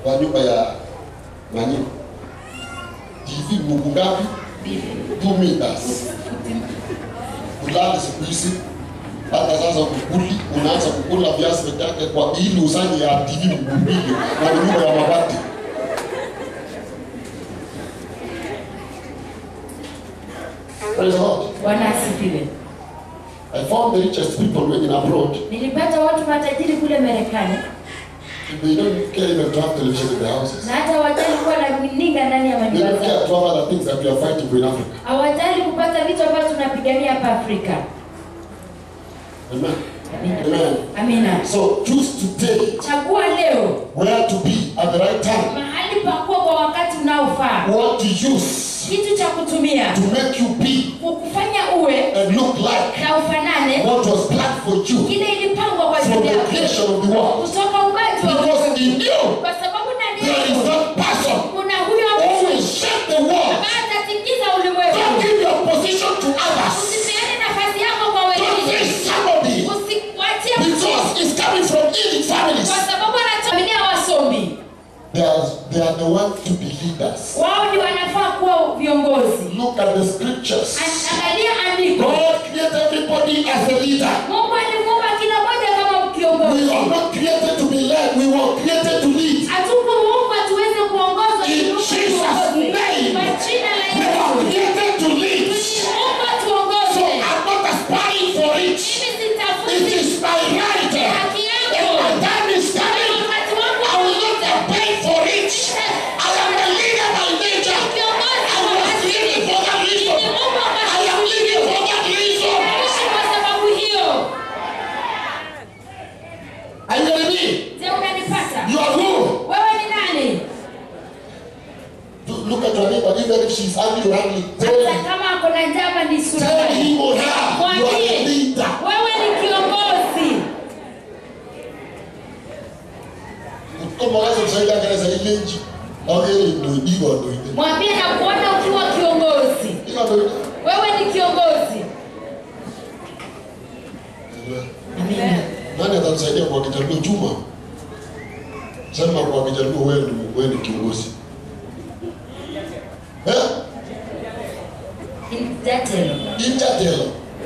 kwa nyumba ya Manyiko. TV Mungu ngapi? 2 meters. Ulali siku hizi hata sasa ukuli unaanza kukula viazi peke yake kwa ili usanye ya TV Mungu mbili na ni nyumba ya mabati. Praise the Lord. Bwana asifiwe. I found the richest people when in abroad. Nilipata watu matajiri kule Marekani They don't care even to have television in their houses. na hata hawajali kuwa na runinga ndani ya They manyumba don't care zao, to have other things that we are fighting for in Africa. hawajali kupata vitu ambavyo tunapigania hapa Afrika. Amen. Amina. Amen. Amina. So choose today Chagua leo where to be at the right time. mahali pa kuwa kwa wakati unaofaa, What to use kitu cha kutumia to make you be kukufanya uwe and look like na ufanane what was planned for you kile ilipangwa kwa from ajili the yako creation of the world. kutoka ubaji wa Because Mungu. in you kwa sababu ndani there is yako that person kuna huyo who mtu will shape the world. ambaye atatikisa Don't ulimwengu. give your position to others. Usipeane nafasi yako kwa Don't wengine, say somebody usiwatie mtu because it's coming from elite families. kwa sababu anatuaminia wasomi They are, they are the ones to be leaders. wao ni wanafaa kuwa viongozi. Look at the scriptures. An- Angalia andiko, God created everybody as a leader. Mungu alimuumba kila mmoja kama We kiongozi. are not created to be led, we were created to lead. Hatukuumbwa tuweze kuongoza, In tuliumbwa Jesus' tuongoze. name. Kwa jina la We Yesu, were created to lead. tuliumbwa So tuongoze. I'm not aspiring for it. Mimi It sitafuti is my right. ni haki If yangu. my time is coming, Wakati wangu I will not campaign for it. I am a leader by nature. I was created for that reason. I am living for that reason. Naishi kwa sababu hiyo. Are you getting me? Je, unanipata? You are who? Wewe ni nani? Look at your neighbor, even if she's ugly or ugly. Tell Hata him, kama ako na njama ni sura tell mbaya. him or her, you are a Mwambie, leader. wewe ni kiongozi. Kama wazo kusaidia kanisa ile nchi. Au ile ndio ndio ndio. Mwambie na kuona ukiwa kiongozi. Ila ndio. Wewe ni kiongozi. Amina. Nani atanisaidia kwa kijaluo Juma? Sema kwa kijaluo wewe ni wewe ni kiongozi. Eh? Indatelo. Intertelo.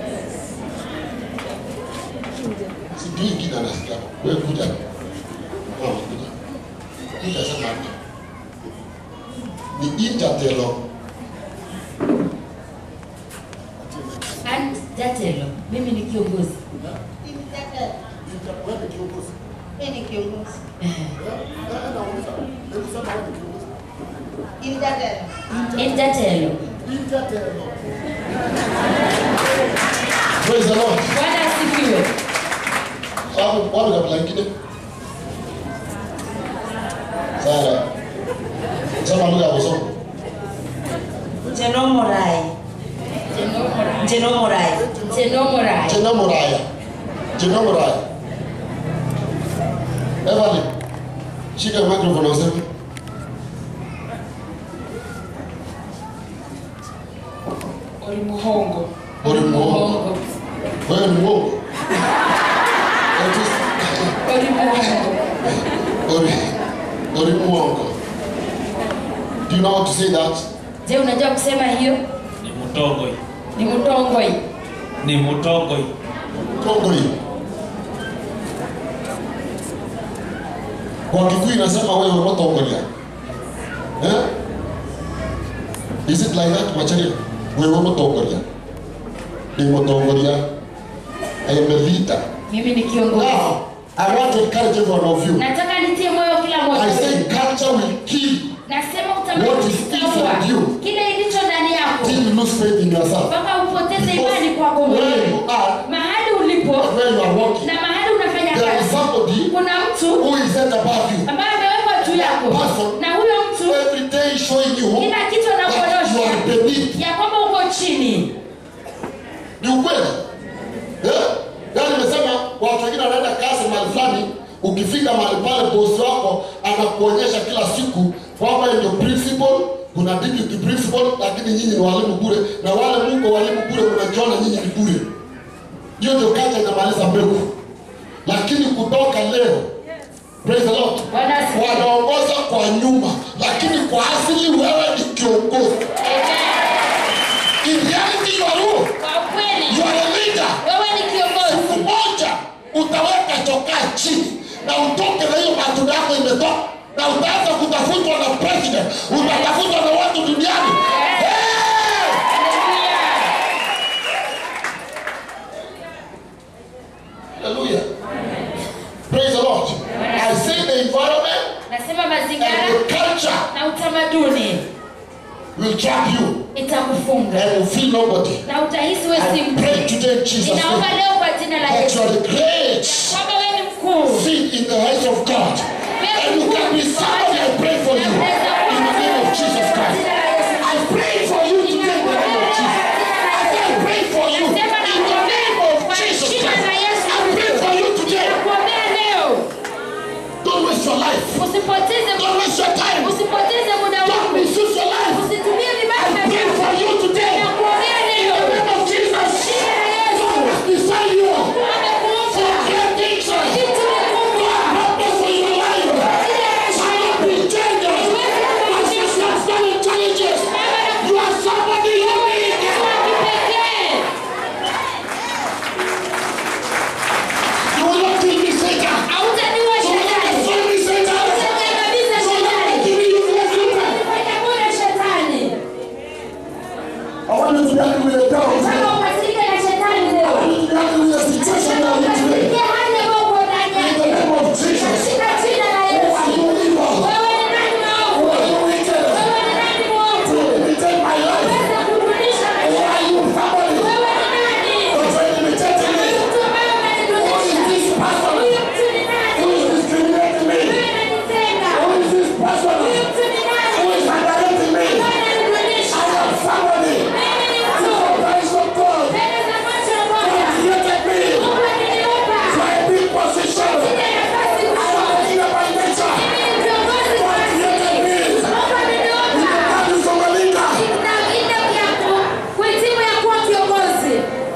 Sijui kina nasikia. Wewe kuja. Mama kuja. Kuja sema hapa. Ni intertelo. Andatelo. Mimi ni kiongozi. Wewe ni kiongozi. Mimi ni kiongozi. Indatelo. Praise the Lord. Bwana asifiwe. Wapi wapi kabla ingine? Sara. Sema lugha ya kusoma. Jenomorai. Jenomorai. Tenomorai. Jina Moraya. Jina Moraya. Evelyn. Shika microphone useme. Oli muhongo. Oli muhongo. Wewe ni mwongo. Oli muhongo. Ori. Ori mwongo. Do you know how to say that? Je, unajua kusema hiyo? ni mutogoi Ni mutongoi. ni mutogoi Kongo hii. Kwa Kikuyu inasema wewe unatongolia. Eh? Is it like that Macharia? Wewe unatongolia. Ni unatongolia. I am a leader. Mimi ni kiongozi. Now, I want to encourage every one of you. Nataka nitie moyo kila I mmoja. say culture will kill Nasema What utamani is inside you? kile ilicho ndani yako till you lose faith in yourself. mpaka upoteze imani Because kwako where mwenyewe. you are, Mahali ulipo where you are walking, na mahali unafanya there is kazi, somebody kuna mtu who is set above you. ambaye amewekwa juu yako, Person. na huyo mtu Every day showing you kila kitu that you are anakuonyesha beneath. ya kwamba uko chini. Ni ukweli. Eh? Yaani nimesema watu wengine wanaenda kazi mahali fulani, ukifika mahali pale bosi wako anakuonyesha kila siku kwamba yeye ndio principal, kuna deputy principal, lakini nyinyi ni walimu bure, na wale mko walimu bure, mnajiona nyinyi ni bure. Hiyo ndio kacha inamaliza mbegu. Lakini kutoka leo, praise the Lord, Bwana asifiwe. wanaongoza kwa nyuma lakini kwa asili wewe ni kiongozi in reality you are who? Kwa ukweli, You are a leader wewe ni kiongozi. siku moja utaweka chokaa chini na utoke na hiyo matunda yako imetoka na utaanza kutafutwa na president utatafutwa na watu duniani hey! Hallelujah. Praise the Lord. I say the environment Nasema and mazingira the culture na utamaduni will trap you itakufunga and you feel nobody. na utahisi wewe si I mtu. pray today in Jesus' Ninaomba name leo kwa jina la that Yesu you are the great kwamba wewe ni mkuu. seed in the hands of God. And you can be somebody. I pray for you in the name of Jesus Christ. I pray for you today in the name of Jesus. I say I pray for you in the name of Jesus Christ. I pray for you today. Nakuombea leo Don't waste your life. usipoteze Don't waste your time. usipoteze muda Don't wako. misuse your life. Usitumie vibaya I pray muda for wako. you today. Nakuombea In leo. the name of Jesus. God has designed you for Amekuumba. great things. Kitu kikubwa. Purpose for your life. Shall not be dangerous. As you start standing challenges, you are somebody unique. Wa kipekee. You will not kill me, Satan. Hautaniua You will not shetani. destroy me, Satan. Hautaniangamiza You will not shetani. make me useless, Satan. Fanya bure shetani. I want you to be happy with the devil Nataka today. ukasirike na shetani I leo. want you to be happy with the situation you Nataka are in today. ukasirikie hali ambayo uko ndani In the yake. name of Jesus. Katika jina la Who are Yesu. you evil? Wewe ni nani Who mwovu? are you wicked? Wewe ni nani mwovu? To imitate my life. Weza kurudisha Who maisha are you family? Wewe ni nani? Don't try to imitate me. Mtu ambaye unanirudisha. Who is this person? Huyu mtu ni Who nani? is discriminating me? Wewe unanitenga. Who is this person? Huyu mtu ni nani? Who is underrating me? Wewe unanirudisha. I am somebody. Mimi ni mtu. For praise of God. Mbele za macho ya Bwana. Created me Mungu aliniumba. for a big position. Ile nafasi I am kubwa. a leader by nature. Mimi ni kiongozi kwa God created asili. me. Mungu aliniumba. That is from a leader. Na ile ya ku- kuhitimu ya kuwa kiongozi.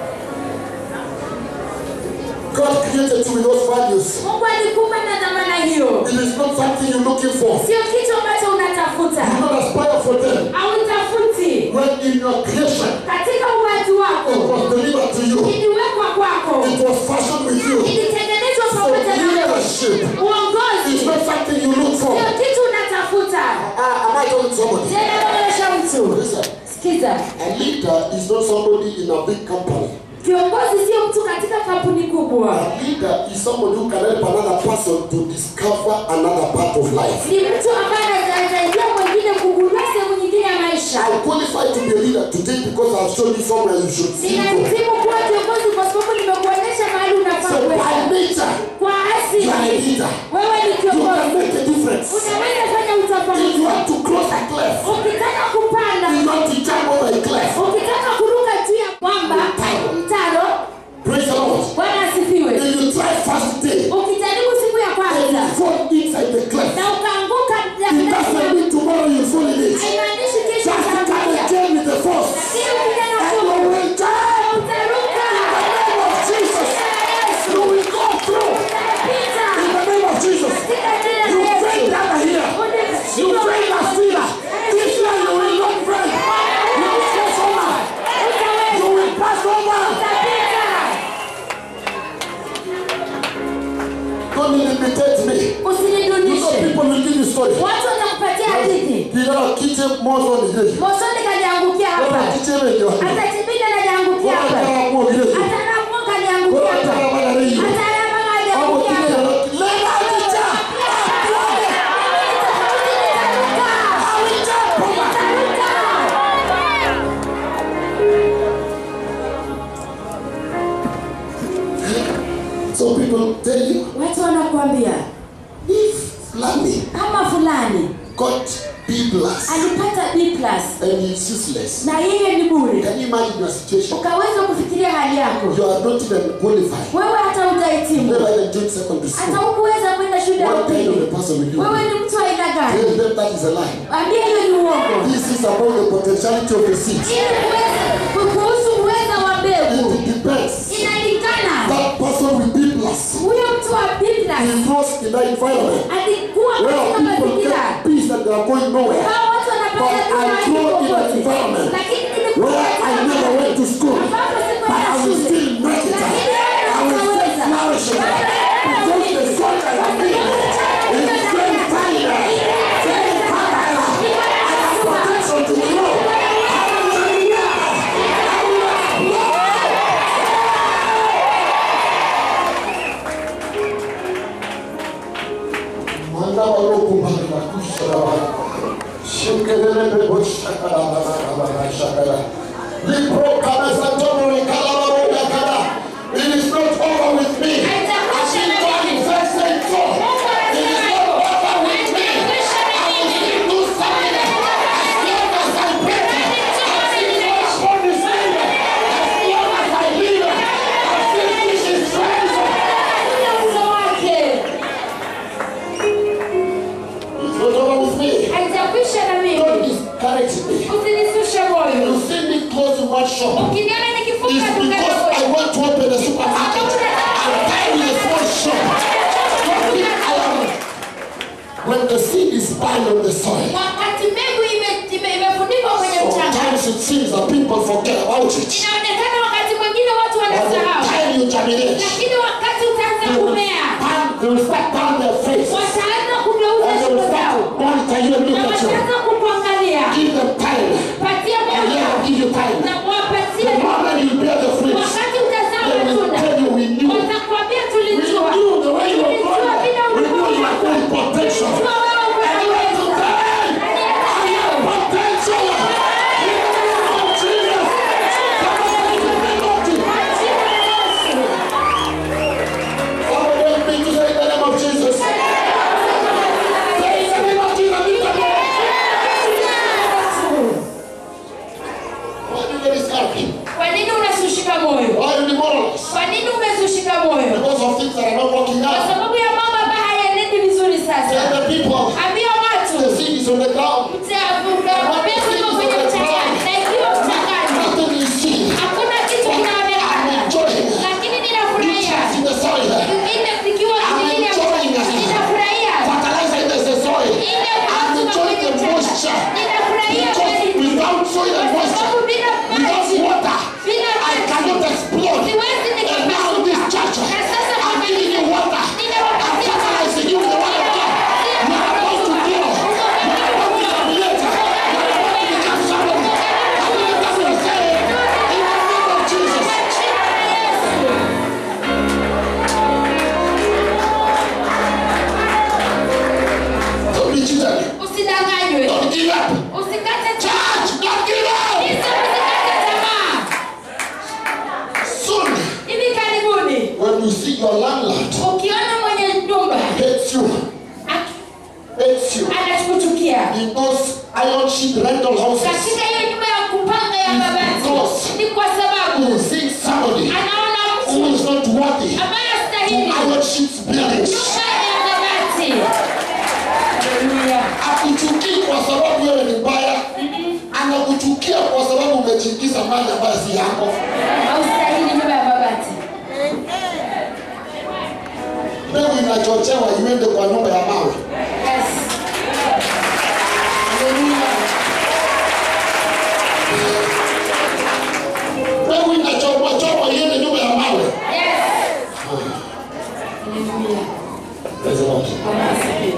God created you with those values. Mungu alikupa na dhamana hiyo. It is not something you're looking for. Sio kitu ambacho unatafuta. You don't aspire for them. Hautafuti. When in your creation, Katika uwaji it wako was delivered to you. iliwekwa kwako. It was fashioned with you. Ilitengenezwa So pamoja na wewe. leadership is Uongozi not something you look for. sio kitu unatafuta. Uh, am I telling somebody? Tena naonyesha mtu. Listen, Sikiza. a leader is not somebody in a big company. Kiongozi sio mtu katika kampuni kubwa. A leader is somebody who can help another person to discover another part of life. Ni mtu ambaye anasaidia mwingine kugundua sehemu nyingine ya maisha. I'm qualified to be a leader today because I've shown you somewhere you should see go. Ninahitimu kuwa kiongozi kwa sababu nimekuonyesha mahali unafaa So by kwenda. nature, Kwa you are a asili leader. wewe ni You can kiongozi. make a difference. Unaweza fanya If you utofauti. want to cross a cliff, Ukitaka kupanda, you want to jump over a cliff. ukitaka kuruka juu ya mwamba, mtaro, Praise the Lord. Bwana asifiwe. If you try first day, Ukijaribu siku ya and kwanza you fall inside the cliff, na ukaanguka it doesn't mean tomorrow you fall in it. haimaanishi kesho Just come utaanguka. again with the force. Lakini ukija na And you nguvu, will jump utaruka. in the name of Jesus. You will go through Utapita. in the name of Jesus. Katika jina You la fail Yesu. down here. You fail last year. This year you will not fail. You will cross over. You will pass over. Don't imitate me. You know Usinidunishe. people will give you story. Watu watakupatia hadithi. Bila kiche mozo ni hivi. Mosoni kajiangukia Bora hapa. kiche wengi watu. Hata Chibida kajiangukia Bora hapa. kama kwa vile. Hata Ramon kajiangukia Bora hapa. kama bana hiyo. Hata Rama Hapo kajiangukia kile hapa. lema kicha. So people tell you Watu wanakuambia if Lami kama fulani got B plus alipata B plus and he's useless. na yeye ni bure, Can you imagine your situation? ukaweza kufikiria hali yako You are not even qualified. wewe, hata utahitimu, Never even joined secondary hata school. hukuweza kwenda shule ya What kind of a upili. person will you Wewe be? ni mtu wa aina gani? Tell them that is a lie. Ambia hiyo ni uongo. This is about the potentiality of the seed. Ili uweze kuhusu uweza wa mbegu It depends. inalingana. That person with B plus Huyo mtu wa B plus is lost in that environment alikuwa where katika people mazingira get B are going nowhere. hao watu wanapata But tu I mahali grew in an popote. environment Lakini nilikuwa where katika I never mahali went to school. ambapo But sikuenda I will shule. still make it. Lakini I will still naweza. flourish. Because the soil I am in is very fire, very fertile. I have potential to grow. Hallelujah. Manda walokubali na kusharabana. Shikelele boshakarabarabara shakara. Lipro kabeza tono rekalabaroya kada. It is not over with me. As in God is saying so. It is not over with me. I will still do something. As long as I breathe. As long as God is living. As long as I live. I still teach His friends. uwezo wake It's not over with me. haijakwisha na Don't mimi discourage me. usinisushe moyo You see me closing one shop. ukiniona It's nikifunga duka because I dogo want to open a supermarket. I'm buying a small shop. Don't think I am. When the seed is buried on the soil, wakati mbegu ime- ime- imefunikwa kwenye mchanga sometimes it seems that people forget about it. inaonekana wakati mwingine watu By the wanasahau time you germinate, lakini wakati utaanza they will, kumea turn, they will start turning their face. wataanza kugeuza And they shingo will start zao to monitor you and na look at you. wataanza kukuangalia Give them time. patia And muda yeah, give you time. na wapatie The moment you bear the fruits, wakati utazaa they will matunda tell you we knew. watakwambia We tulijua knew the way you were tulijua going. vile We knew ulikuwa you were going potential. tulijua wewe And you were unaweza today. Yaani hata leo Potential. In the name of Jesus. Somebody to be naughty. Somebody help me to say in the name of Jesus. Say in the name of Jesus. Lift up your Why do you get discouraged? kwa nini unasushika moyo Why are you demoralized? kwa nini umezushika moyo Because of things that are not working kwa out. sababu ya mambo ambayo hayaenendi vizuri Tell sasa the people ambia watu the seed is on the ground. mbegu iko kwenye mchangani na ikiwa mchangani Nothing is seen. hakuna kitu I'm kinaonekana enjoying. lakini ninafurahia Nutrients in the soil. ile zikiwa I'm chini ya enjoying it. mchanga. ninafurahia Fertilizer in the soil. ile I'm uwezo wa enjoying kwenye the mchanga. moisture. ninafurahia Because kweli without soil and kwa moisture, sababu bila without maji water, bila I maji cannot explode. siwezi And now in this church, na sasa I'm giving you water. I'm fertilizing you with the word of God. You are about to grow. You are about to germinate. You are about to become somebody. I believe that's what I'm saying. In the name of Jesus. Don't be cheated. usidanganywe Don't give up. usikate tamaa Church, don't give up. Kristo, usikate tamaa Soon, hivi karibuni when you see your landlord ukiona mwenye nyumba hates you, aki- hates you anakuchukia in those iron sheet rental houses, katika hiyo nyumba ya kupanga ya mabati Because- ni kwa sababu you see somebody anaona who mtu is not worthy ambaye to astahili iron sheets buildings. nyumba ya mabati Haleluya. Akuchukii kwa sababu wewe ni mbaya, anakuchukia kwa sababu umejiingiza mali ambayo si yako. haustahili nyumba ya mabati Mbegu inachochewa iende kwa nyumba ya mawe. Yes. Haleluya. Mbegu inachomwa chomwa iende nyumba ya mawe. Yes. Haleluya. Praise the Lord. Bwana asifiwe.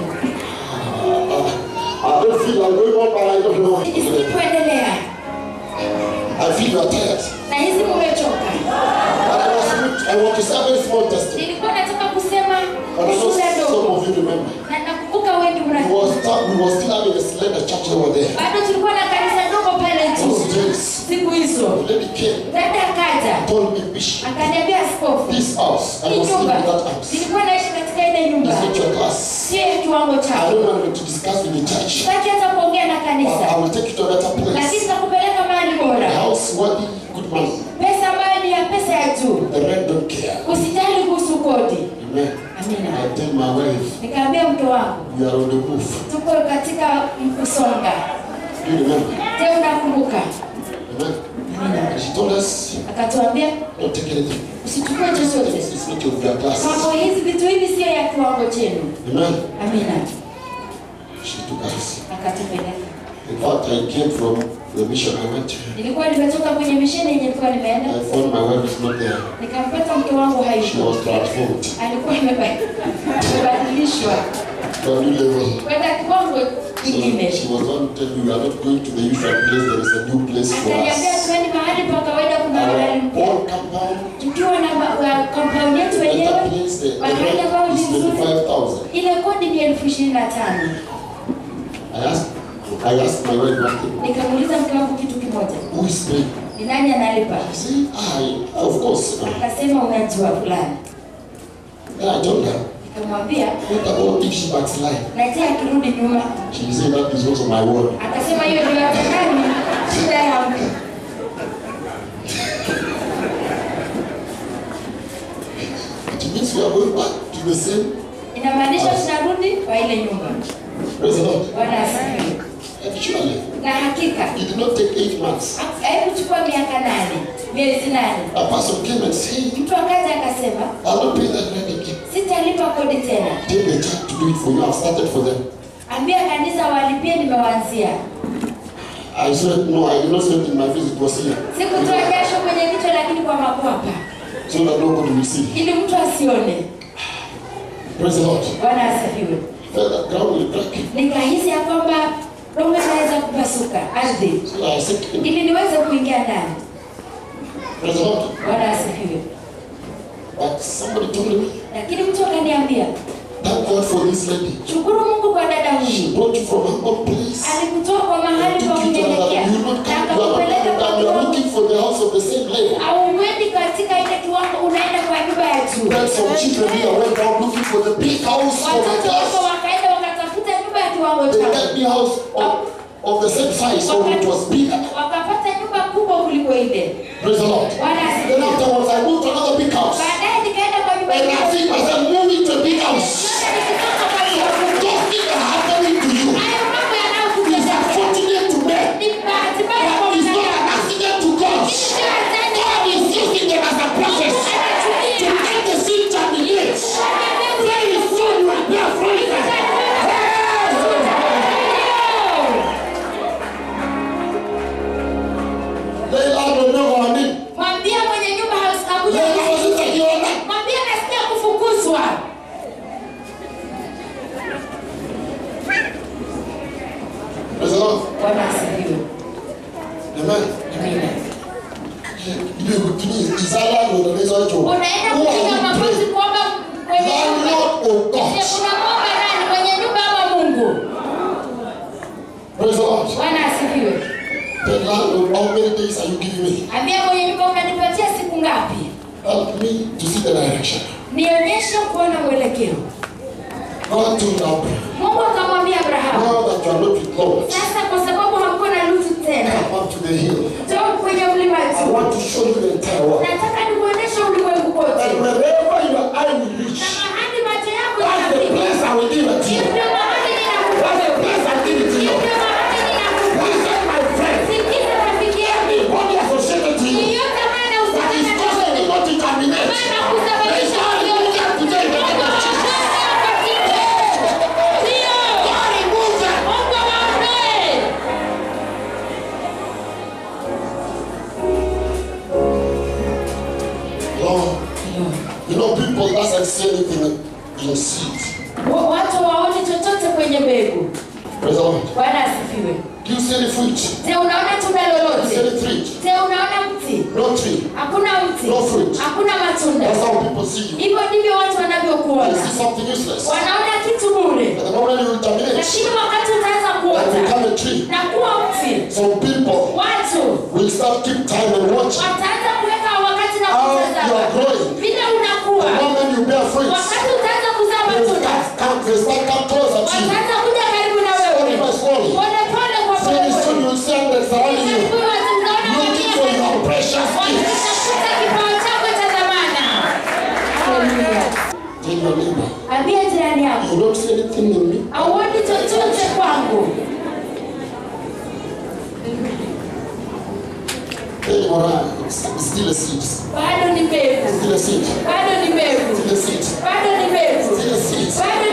I don't feel I'm going on, but I don't know. Nisipoendelea I feel you are tired. na hizi mumechoka But I was I want to say a very small testimony. nilikuwa nataka kusema But I know ushuhuda some ndogo of you remember. na nakumbuka wengi We mna was, still, we was still having a slender church over there. bado tulikuwa na kanisa ndogo pale Those tu days, siku hizo the lady came, dada akaja told me, Bishop, akaniambia askofu this house, I hii was living nyumba in that house. nilikuwa naishi katika ile nyumba It's not your class. sio ya kiwango I chako don't want to discuss with the church. sitaki hata kuongea na But I kanisa will take you to a better lakini place. nitakupeleka mahali A bora house worthy, good money. pesa ambayo ni ya pesa ya juu The rent don't care. usijali kuhusu kodi Amen. amina I tell my wife, nikaambia mke wangu we are on the move. tuko katika kusonga Do you remember? je unakumbuka Amen. amina And she told us, akatuambia don't take anything. usichukue chochote It's, it's not your, your class. mambo hizi vitu hivi sio ya kiwango chenu Amen. amina She took us. akatupeleka. In fact, I came from the mission I went to. Nilikuwa nimetoka kwenye misheni yenye nilikuwa nimeenda, I found my wife is not there. nikampata mke wangu She hayupo, was transformed alikuwa ameba- amebadilishwa to a new level. kwenda kiwango So kingine. she was one tell you we are not going to the usual place, there is a new place for Akaniambia us. tueni mahali pa kawaida, kuna mahali Our mpya. own compound, Tukiwa na ma- wa- compound yetu better wenyewe, place, the, the mahali rent ambayo ni is nzuri, 25,000. ile kodi ni elfu ishirini na tano. I asked, I asked my wife one thing, Nikamuuliza mke wangu kitu kimoja, who is paying? ni nani analipa? She said, I, of course. Akasema unajua fulani. And I told her, Nikamwambia what about if she backslide? na je akirudi nyuma? She said, that is also my word. Akasema hiyo ndio yatakani shida yangu. It means we are going back to the same. Inamaanisha tunarudi kwa ile nyumba. Praise the Lord. Bwana asifiwe. Actually, Na hakika it did not take eight months. haikuchukua miaka nane, miezi nane, A person came and said, mtu akaja akasema I'll not pay that rent again. sitalipa kodi tena, Tell the church to do it for you. I've started for them. ambia kanisa walipie, nimewaanzia. I said, no, I did not sweat in my face. It was here. Sikutoa jasho kwenye kichwa, lakini kwa makwapa, So that nobody will see. ili mtu asione. Praise the Lord. Bwana asifiwe. Felt that ground will crack. Nikahisi ya kwamba dongo inaweza kupasuka ardhi, So I said, ili niweze kuingia ndani. Praise the Lord. Bwana asifiwe. But somebody told me, Lakini mtu akaniambia, thank God for this lady. shukuru Mungu kwa dada She huyu, brought you from a humble place. alikutoa kwa mahali pa Took you to kunyenyekea another. You not na come, you are akakupeleka not kwa coming down. You are kiwango looking for the house of the same level. au uendi katika ile kiwango, unaenda kwa nyumba ya juu. Then some children here went down looking for the big house for my Watoto wako class. wakaenda wakatafuta nyumba ya kiwango They chao, got me house of, of the same size, so it was bigger. wakapata nyumba kubwa kuliko ile. Praise the Lord. Bwana Then asifiwe. afterwards, I moved to another big house. Baadaye nikaenda kwa nyumba And I nyingine. think myself moving to a big house. Sasa nikitoka kwa hiyo, Those things are happening to you. hayo mambo It's yanayokutendea unfortunate to men. ni bahati mbaya kwa But it's not an mwanadamu. accident to God. Sio ajali. God is using them as a process to make the seed germinate. Very soon you will bear fruit. Leila amenoa wa nini? Mwambie mwenye nyumba hakuja. Leila wasitakiona. Mwambie nasikia kufukuzwa. Praise the Lord. Bwana asifiwe. Amen. Amina. Ile kutini izala ndo unaweza wacho. Unaenda Who are kupiga you magoti praying? kuomba kwenye nyumba. Landlord or Je, God? unamwomba nani? Kwenye nyumba ama Mungu? Praise the Lord. Bwana asifiwe. The landlord, how many days are you giving me? Ambia mwenye nyumba unanipatia siku ngapi? Help me to see the direction. Nionyeshe kuona mwelekeo. God told Abraham, Mungu akamwambia Abrahamu, now that you are not with Lord, sasa kwa sababu hamkuwa na Lutu tena, come up to the hill. njoo kwenye mlima I juu. want to show you the entire world. Nataka nikuonyeshe ulimwengu kote. And wherever your eye will reach, Na mahali macho yako that's the yanafika. place I will give it to you. Ndio mahali ninakupa That's the wewe. place I give it to you. Ndio mahali ninakupa. Listen, my friend. Sikiza rafiki yangu. Body associated to you. Yeyote ambaye That is anahusika na causing wewe. you not to terminate. Maana There is kusababisha no wewe. removal today in the name of Jesus. Ndio. God remove them. Mungu awaondoe. Lord, you know people doesn't see anything in seed. Wa- Watu waone chochote kwenye mbegu. Praise the Lord. Bwana asifiwe. Do you see any fruit? Je, unaona tunda Do you see lolote? any tree? Je, unaona mti? No tree. Hakuna mti. No fruit. Hakuna matunda. That's how people see you. Hivyo ndivyo watu They wanavyokuona. see something useless. Wanaona kitu bure. But the moment you terminate, Lakini wakati utaanza and kuota become a tree, na kuwa mti, some people watu will start keep time and watch. wataanza kuweka wakati na How you kutazama are growing. vile unakuwa. The moment you bear fruits, Wakati utaanza kuzaa they matunda, start come, they start come closer to you. wataanza kuja karibu na Slowly wewe by slowly. pole pole kwa pole Very soon pole. you'll see them surrounding you, Karibuni watu mtaona looking for wengine your precious gifts. wanatafuta kipawa chako cha dhamana. Haleluya. Tell your neighbor, Ambia jirani yako, you don't see anything in me. hauoni chochote kwangu. Tell your neighbor, it's it's still a seed. Bado ni mbegu, Still a seed. bado ni mbegu, Still a seed. bado ni mbegu, Still a seed. bado